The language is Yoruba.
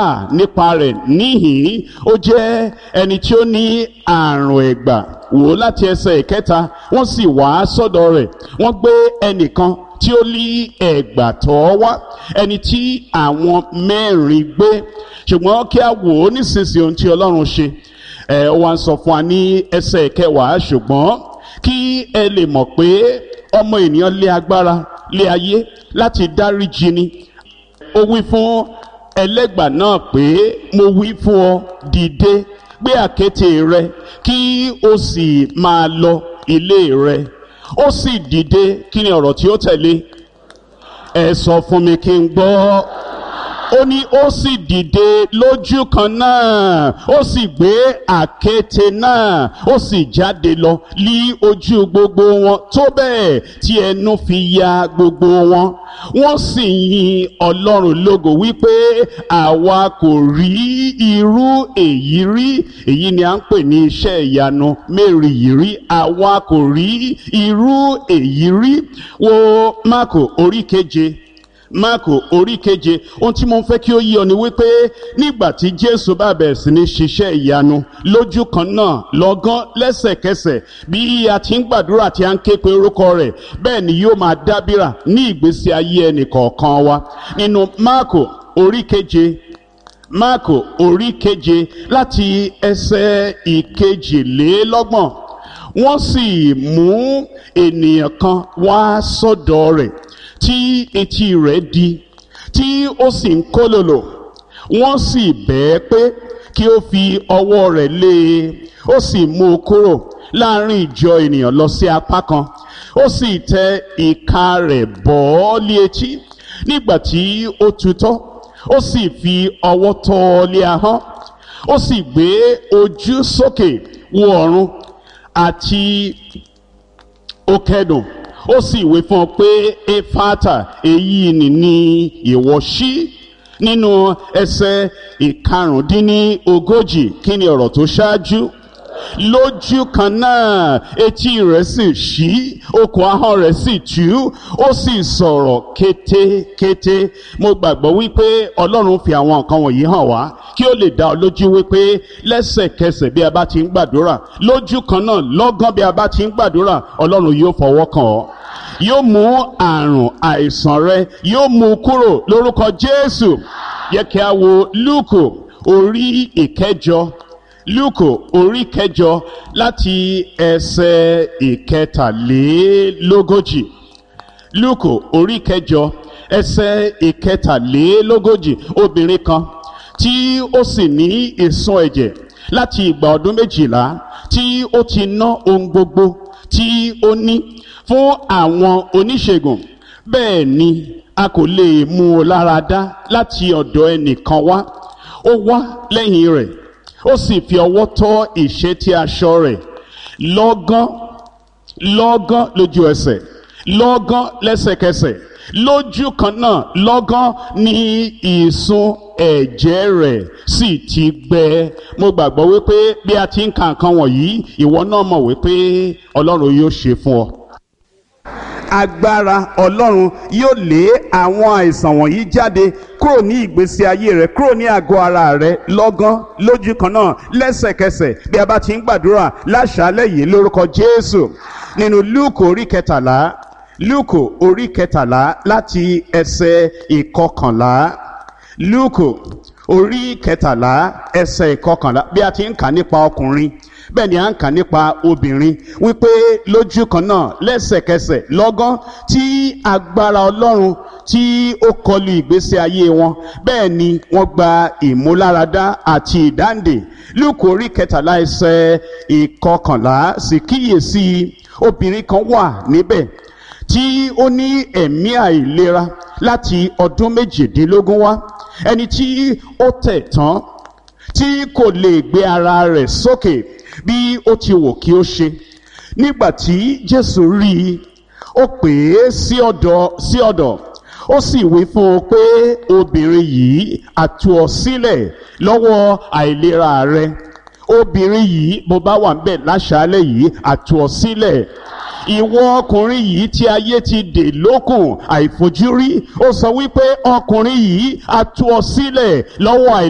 nípa rẹ̀ níhìn ó jẹ́ ẹni tí ó ní àrùn ẹ̀gbà wò láti ẹsẹ̀ ìkẹta wọ́n sì wá sọ́dọ̀ rẹ̀ wọ́n gbé ẹnìkan tí ó lé ẹ̀gbà tọ́ wá ẹni tí àwọn mẹ́rin gbé ṣùgbọ́n kí a wò ó nísinsìnyí ohun tí ọlọ́run ṣe ẹ̀ wá ń sọ fún wa ní ẹsẹ̀ kẹwàá ṣùgbọ́n kí ẹ lè mọ̀ pé ọmọ ènìyàn lé agbára lé ayé láti dáríjì ni ó wí fún ẹlẹ́gbà náà pé mo wí fún ọ dìde gbé àkéte rẹ kí o sì máa lọ ilé rẹ ó sì dìde kí ni ọ̀rọ̀ tí ó tẹ̀lé ẹ sọ fún mi kí n gbọ́ ó ní ó sì dìde lójú kan náà ó sì gbé àkéte náà ó sì jáde lọ lí ojú gbogbo wọn tó bẹ́ẹ̀ tí ẹnu fi ya gbogbo wọn wọ́n sì yin ọlọ́run lógo wípé àwa kò rí irú èyí rí èyí ni à ń pè ní iṣẹ́ ìyanu mẹ́rin yìí rí àwa kò rí irú èyí rí wo máàkù orí keje máàkù orí keje ohun tí mo fẹ́ kí ó yí ọ ni wípé nígbà tí jésù bá bẹ̀rẹ̀ sí ní ṣiṣẹ́ ìyanu lójú kan náà lọ́gán lẹ́sẹ̀kẹsẹ̀ bí a ti ń gbàdúrà tí a ń ké pe orúkọ rẹ̀ bẹ́ẹ̀ ni yóò máa dábìrà ní ìgbésí ayé ẹnì kọ̀ọ̀kan wa nínú máàkù orí keje máàkù orí keje láti ẹsẹ̀ ìkejìlélọ́gbọ̀n wọ́n sì mú ènìyàn kan wá sọ́dọ̀ rẹ̀ tí etí rẹ̀ di tí ó sì ń kólòlò wọ́n sì bẹ́ẹ̀ pé kí ó fi ọwọ́ rẹ̀ lé e ó sì mú un kúrò láàrin ìjọ ènìyàn lọ sí apá kan ó sì tẹ ìka rẹ̀ bọ́ ọ́ lé etí nígbà tí ó tutọ́ ó sì fi ọwọ́ tọ́ ọ lé ahọ́n ó sì gbé ojú sókè wo ọ̀run àti ó kẹ́dùn ó sì wí fún ọ pé efata èyí ni ní ìwọ ṣí nínú ẹsẹ̀ ìkarùndínlógójì kí ni ọ̀rọ̀ tó ṣáájú lójú kan náà etí rẹ̀ sì ṣí okùn ahọ́n rẹ̀ sì tú ó sì sọ̀rọ̀ kétékété mo gbàgbọ́ wípé ọlọ́run fi àwọn nǹkan wọ̀nyí hàn wá kí ó lè dá ọ lójú wípé lẹ́sẹ̀kẹsẹ̀ bí a bá ti ń gbàdúrà lójú kan náà lọ́gán bí a bá ti ń gbàdúrà ọlọ́run yóò fọwọ́ kàn ọ́ yóò mú àrùn àìsàn rẹ yóò mú kúrò lórúkọ jésù yẹ kí a wo lúùkù orí ìkẹjọ lúùkù orí kẹjọ láti ẹsẹ ìkẹtàlélógójì lúùkù orí kẹjọ ẹsẹ ìkẹtàlélógójì obìnrin kan tí ó sì ní ìsun ẹ̀jẹ̀ láti ìgbà ọdún méjìlá tí ó ti ná ohun gbogbo tí ó ní fún àwọn oníṣègùn bẹ́ẹ̀ ni a kò lè mú un lára dá láti ọ̀dọ̀ ẹnìkan wá ó wá lẹ́yìn rẹ̀ ó sì fi ọwọ́ tọ́ ìṣẹ́tí aṣọ rẹ̀ lọ́gán lọ́gán lójú ẹsẹ̀ lọ́gán lẹ́sẹ̀kẹsẹ̀ lójú kan náà lọ́gán ní ìsun ẹ̀jẹ̀ rẹ̀ sì ti gbẹ mo gbàgbọ́ wípé bí a ti ń ka nǹkan wọ̀nyí ìwọ náà mọ̀ wípé ọlọ́run yóò ṣe fún ọ agbára ọlọ́run yóò lé àwọn àìsàn wọ̀nyí jáde kúrò ní ìgbésí ayé rẹ kúrò ní àgọ́ ara rẹ lọ́gán lójú kan náà lẹ́sẹ̀kẹsẹ̀ bí a bá ti ń gbàdúrà láṣálẹ̀ yìí lórúkọ jésù nínú lúùkù orí kẹtàlá lúùkù orí kẹtàlá láti ẹsẹ̀ ìkọkànlá lúùkù orí kẹtàlá ẹsẹ̀ ìkọkànlá bí a ti ń kà nípa ọkùnrin bẹ́ẹ̀ ni à ń kà nípa obìnrin wípé lójú kan náà lẹ́sẹ̀kẹsẹ̀ lọ́gán tí agbára ọlọ́run tí ó kọlu ìgbésí ayé wọn bẹ́ẹ̀ ni wọ́n gba ìmúláradá àti ìdáǹdè lúkù orí kẹtàlá ẹsẹ̀ ìkọkànlá sì kíyèsí obìnrin kan wà níbẹ̀ tí ó ní ẹ̀mí àìlera láti ọdún méjìdínlógún wá ẹni tí ó tẹ̀ tán tí kò lè gbé ara rẹ̀ sókè bí ó ti wò kí ó ṣe nígbà tí jésù rí i ó pè é sí ọ̀dọ̀ sí ọ̀dọ̀ ó sì wí fún un pé obìnrin yìí àtú ọ sílẹ̀ lọ́wọ́ àìlera rẹ obìnrin yìí bó bá wà níbẹ̀ láṣálẹ̀ yìí àtú ọ sílẹ̀ ìwọ ọkùnrin yìí tí ayé ti dè lókùn àìfojúrí ó sọ wípé ọkùnrin yìí àtú ọ sílẹ̀ lọ́wọ́ àìlera.